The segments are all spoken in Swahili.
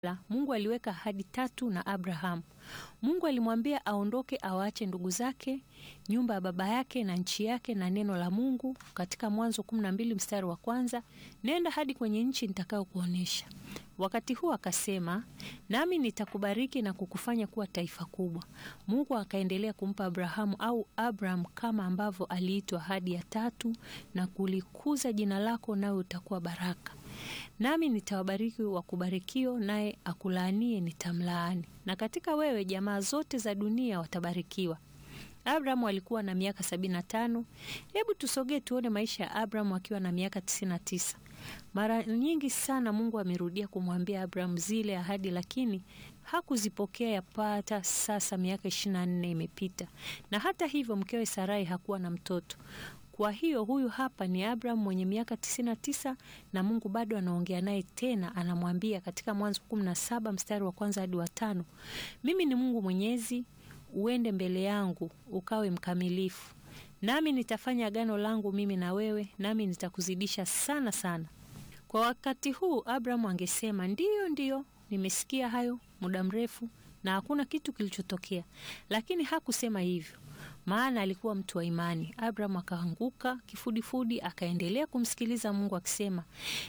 Mungu aliweka ahadi tatu na Abrahamu. Mungu alimwambia aondoke awaache ndugu zake, nyumba ya baba yake na nchi yake na neno la Mungu katika Mwanzo kumi na mbili mstari wa kwanza, nenda hadi kwenye nchi nitakayokuonyesha. Wakati huo akasema, nami nitakubariki na kukufanya kuwa taifa kubwa. Mungu akaendelea kumpa Abrahamu au Abraham kama ambavyo aliitwa ahadi ya tatu, na kulikuza jina lako, nawe utakuwa baraka nami nitawabariki wakubarikio, naye akulaanie nitamlaani, na katika wewe jamaa zote za dunia watabarikiwa. Abrahamu alikuwa na miaka sabini na tano. Hebu tusogee tuone maisha ya Abrahamu akiwa na miaka tisini na tisa. Mara nyingi sana Mungu amerudia kumwambia Abrahamu zile ahadi, lakini hakuzipokea. Yapata sasa miaka ishirini na nne imepita, na hata hivyo mkewe Sarai hakuwa na mtoto. Kwa hiyo huyu hapa ni Abraham mwenye miaka tisini na tisa na Mungu bado anaongea naye tena, anamwambia katika Mwanzo kumi na saba mstari wa kwanza hadi wa tano mimi ni Mungu Mwenyezi, uende mbele yangu ukawe mkamilifu, nami nitafanya agano langu mimi na wewe, nami nitakuzidisha sana sana. Kwa wakati huu Abraham angesema ndiyo, ndiyo, nimesikia hayo muda mrefu na hakuna kitu kilichotokea, lakini hakusema hivyo maana alikuwa mtu wa imani. Abraham akaanguka kifudifudi, akaendelea kumsikiliza Mungu akisema,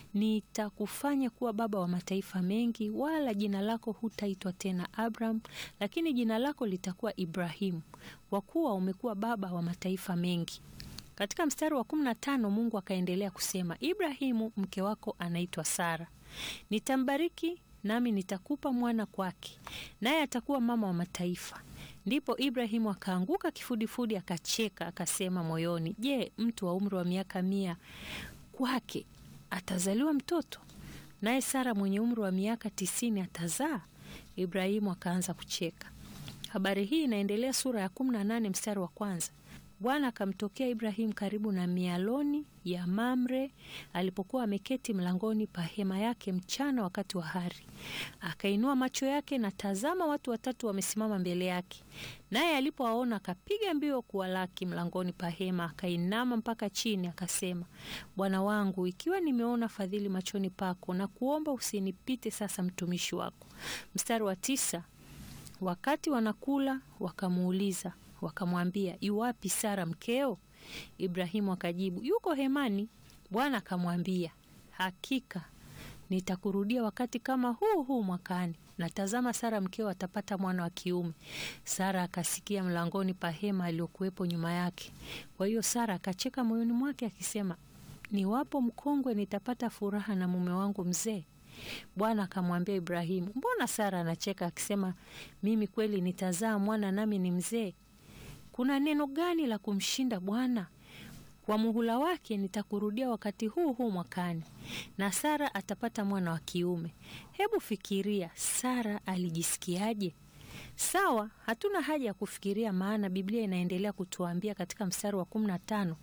nitakufanya kuwa baba wa mataifa mengi, wala jina lako hutaitwa tena Abraham, lakini jina lako litakuwa Ibrahimu, kwa kuwa umekuwa baba wa mataifa mengi. Katika mstari wa kumi na tano Mungu akaendelea kusema, Ibrahimu mke wako anaitwa Sara, nitambariki nami nitakupa mwana kwake, naye atakuwa mama wa mataifa. Ndipo Ibrahimu akaanguka kifudifudi, akacheka, akasema moyoni, je, mtu wa umri wa miaka mia kwake atazaliwa mtoto? Naye Sara mwenye umri wa miaka tisini atazaa? Ibrahimu akaanza kucheka. Habari hii inaendelea sura ya kumi na nane mstari wa kwanza. Bwana akamtokea Ibrahimu karibu na mialoni ya Mamre alipokuwa ameketi mlangoni pa hema yake mchana wakati wa hari. Akainua macho yake na tazama, watu watatu wamesimama mbele yake. Naye alipowaona akapiga mbio kuwalaki mlangoni pa hema, akainama mpaka chini, akasema, Bwana wangu, ikiwa nimeona fadhili machoni pako, na kuomba usinipite sasa mtumishi wako. Mstari wa tisa. Wakati wanakula wakamuuliza wakamwambia yuwapi Sara mkeo? Ibrahimu akajibu yuko hemani. Bwana akamwambia hakika nitakurudia wakati kama huu huu mwakani, na tazama, Sara mkeo atapata mwana wa kiume. Sara akasikia mlangoni pa hema aliyokuwepo nyuma yake. Kwa hiyo Sara akacheka moyoni mwake akisema, niwapo mkongwe nitapata furaha na mume wangu mzee. Bwana akamwambia Ibrahimu, mbona Sara anacheka akisema, mimi kweli nitazaa mwana nami ni mzee? Kuna neno gani la kumshinda Bwana? Kwa muhula wake nitakurudia wakati huu huu mwakani, na Sara atapata mwana wa kiume. Hebu fikiria, Sara alijisikiaje? Sawa, hatuna haja ya kufikiria, maana Biblia inaendelea kutuambia katika mstari wa kumi na tano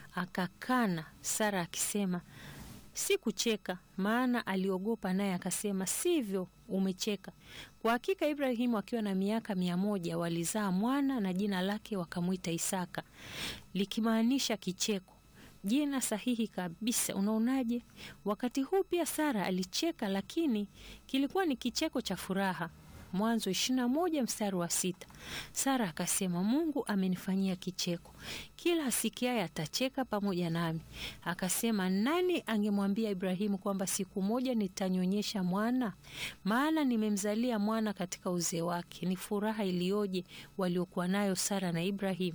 akakana Sara akisema si kucheka, maana aliogopa, naye akasema sivyo, umecheka. Kwa hakika Ibrahimu akiwa na miaka mia moja walizaa mwana na jina lake wakamwita Isaka, likimaanisha kicheko, jina sahihi kabisa. Unaonaje? Wakati huu pia Sara alicheka, lakini kilikuwa ni kicheko cha furaha. Mwanzo ishirini na moja mstari wa sita. Sara akasema, Mungu amenifanyia kicheko, kila asikiaye atacheka pamoja nami. Akasema, nani angemwambia Ibrahimu kwamba siku moja nitanyonyesha mwana? Maana nimemzalia mwana katika uzee wake. Ni furaha iliyoje waliokuwa nayo Sara na Ibrahimu.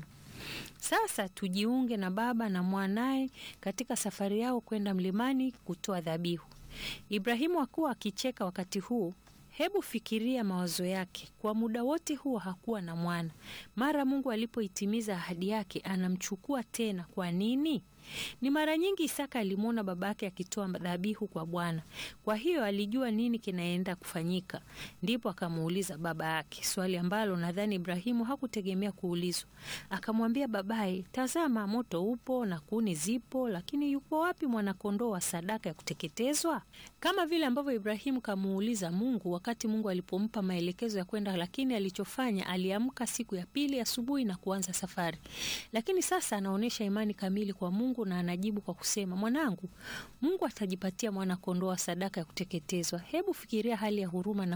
Sasa tujiunge na baba na mwanaye katika safari yao kwenda mlimani kutoa dhabihu. Ibrahimu hakuwa akicheka wakati huu. Hebu fikiria mawazo yake. Kwa muda wote huo hakuwa na mwana. Mara Mungu alipoitimiza ahadi yake, anamchukua tena. Kwa nini? Ni mara nyingi Isaka alimwona baba yake akitoa dhabihu kwa Bwana, kwa hiyo alijua nini kinaenda kufanyika. Ndipo akamuuliza baba yake swali ambalo nadhani Ibrahimu hakutegemea kuulizwa. Akamwambia babaye, tazama, moto upo na kuni zipo, lakini yupo wapi mwanakondoo wa sadaka ya kuteketezwa? Kama vile ambavyo Ibrahimu kamuuliza Mungu wakati Mungu alipompa maelekezo ya kwenda, lakini alichofanya aliamka siku ya pili asubuhi na kuanza safari. Lakini sasa anaonyesha imani kamili kwa Mungu Mungu na anajibu kwa kusema, mwanangu, Mungu atajipatia mwana kondoo wa sadaka ya kuteketezwa. Hebu fikiria hali ya huruma na